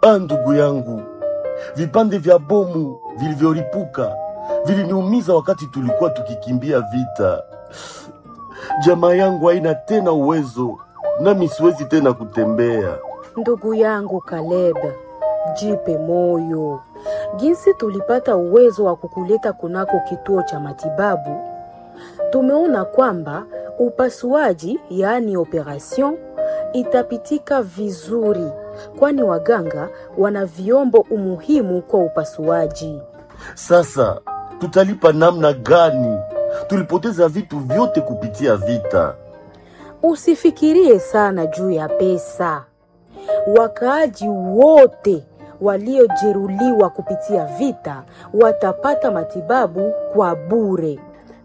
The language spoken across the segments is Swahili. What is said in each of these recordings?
Ah, ndugu yangu, vipande vya bomu vilivyolipuka viliniumiza wakati tulikuwa tukikimbia vita. Jamaa yangu haina tena uwezo, nami siwezi tena kutembea. Ndugu yangu Caleb, jipe moyo. Jinsi tulipata uwezo wa kukuleta kunako kituo cha matibabu, tumeona kwamba upasuaji, yaani operation, itapitika vizuri, kwani waganga wana vyombo umuhimu kwa upasuaji. Sasa tutalipa namna gani? Tulipoteza vitu vyote kupitia vita. Usifikirie sana juu ya pesa. Wakaaji wote waliojeruhiwa kupitia vita watapata matibabu kwa bure.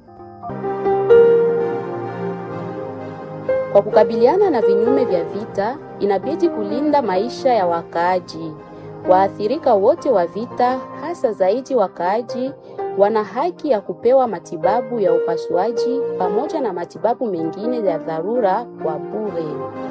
Kwa kukabiliana na vinyume vya vita, inabidi kulinda maisha ya wakaaji. Waathirika wote wa vita, hasa zaidi wakaaji, wana haki ya kupewa matibabu ya upasuaji pamoja na matibabu mengine ya dharura kwa bure.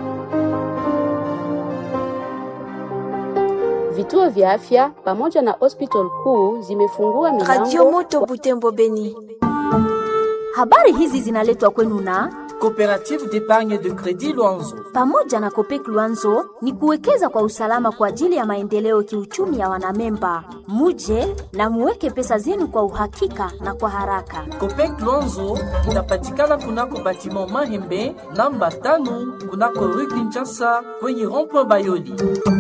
Vituo vya afya pamoja na hospital kuu zimefungua Radio milango Moto Butembo Beni. Habari hizi zinaletwa kwenu na Coopérative d'épargne de crédit Luanzo. pamoja na Kopek Luanzo ni kuwekeza kwa usalama kwa ajili ya maendeleo kiuchumi ya wanamemba. Muje na muweke pesa zenu kwa uhakika na kwa haraka. Copec Luanzo inapatikana kunako batiment Mahembe namba tano kunako rue Kinshasa kwenye rond-point Bayoli.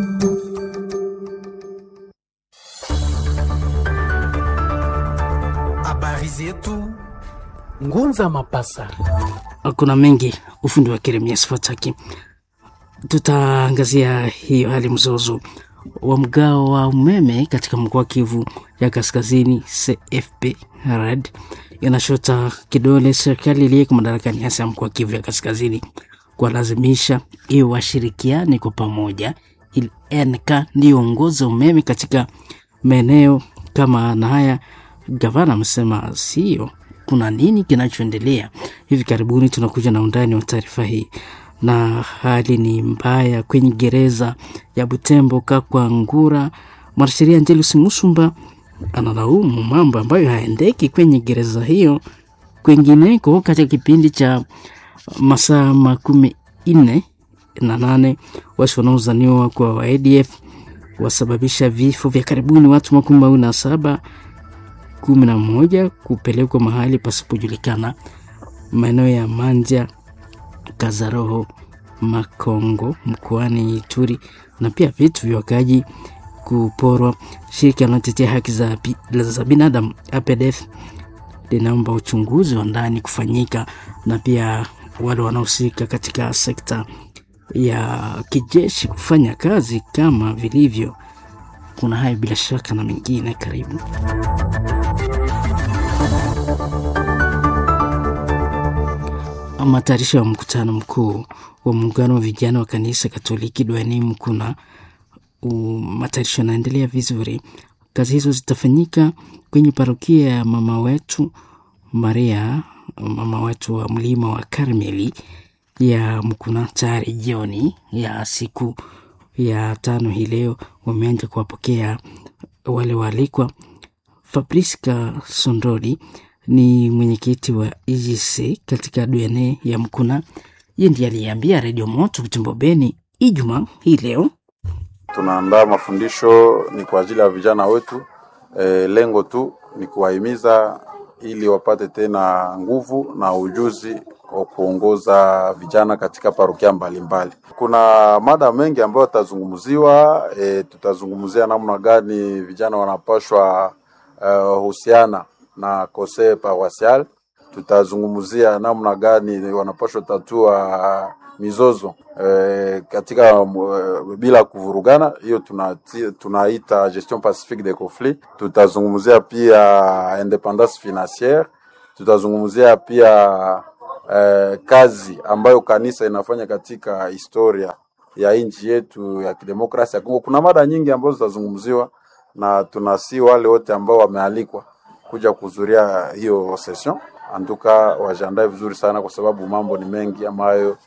Habari zetu Ngunza Mapasa. kuna mengi ufundi wa Jeremias Fataki. Tutaangazia hiyo hali mzozo wa mgao wa umeme katika mkoa wa Kivu ya Kaskazini. CFP RED inashota kidole serikali iliyeko madarakani, hasa ya mkoa wa Kivu ya Kaskazini, kuwalazimisha iwe washirikiane kwa pamoja ili NK ndiyo ongoza umeme katika maeneo kama na haya. Gavana amesema sio kuna nini kinachoendelea. Hivi karibuni tunakuja na undani wa taarifa hii. Na hali ni mbaya kwenye gereza ya Butembo Kakwa Ngura. Mwanasheria Angelus Musumba analaumu mambo ambayo haendeki kwenye gereza hiyo kwingineko katika kipindi cha masaa makumi nne na nane wasi wanaozaniwa kwa wa ADF wasababisha vifo vya karibuni watu makumi mawili na saba kumi na moja kupelekwa mahali pasipojulikana maeneo ya Manja, Kazaroho, Makongo mkoani Ituri, na pia vitu vya wakaaji kuporwa. Shirika linalotetea haki za, bi- za binadamu APDF linaomba uchunguzi wa ndani kufanyika, na pia wale wanaohusika katika sekta ya kijeshi kufanya kazi kama vilivyo. Kuna hayo bila shaka na mengine, karibu. Matayarisho ya mkutano mkuu wa muungano wa vijana wa kanisa Katoliki duniani Mkuna, u- matayarisho yanaendelea vizuri. Kazi hizo zitafanyika kwenye parokia ya mama wetu Maria, mama wetu wa mlima wa Karmeli ya Mkuna. Tayari jioni ya siku ya tano hii leo wameanza kuwapokea wale waalikwa. Fabriska Sondoli ni mwenyekiti wa EGC katika DNA ya Mkuna. Yeye ndiye aliyeambia Redio Moto Butembo Beni Ijumaa hii leo tunaandaa mafundisho ni kwa ajili ya vijana wetu. E, lengo tu ni kuwahimiza ili wapate tena nguvu na ujuzi wa kuongoza vijana katika parokia mbalimbali. Kuna mada mengi ambayo yatazungumziwa. E, tutazungumzia namna gani vijana wanapashwa uh, husiana na kose paroisial. Tutazungumzia namna gani wanapashwa tatua mizozo e, katika e, bila kuvurugana. Hiyo tunati- tunaita gestion pacifique des conflits. Tutazungumzia pia independance financière. Tutazungumzia pia eh, kazi ambayo kanisa inafanya katika historia ya nchi yetu ya kidemokrasia ya Kongo. Kuna mada nyingi ambazo zitazungumziwa na tunasi wale wote ambao wamealikwa kuja kuhudhuria hiyo session antuka wajiandae vizuri sana, kwa sababu mambo ni mengi ambayo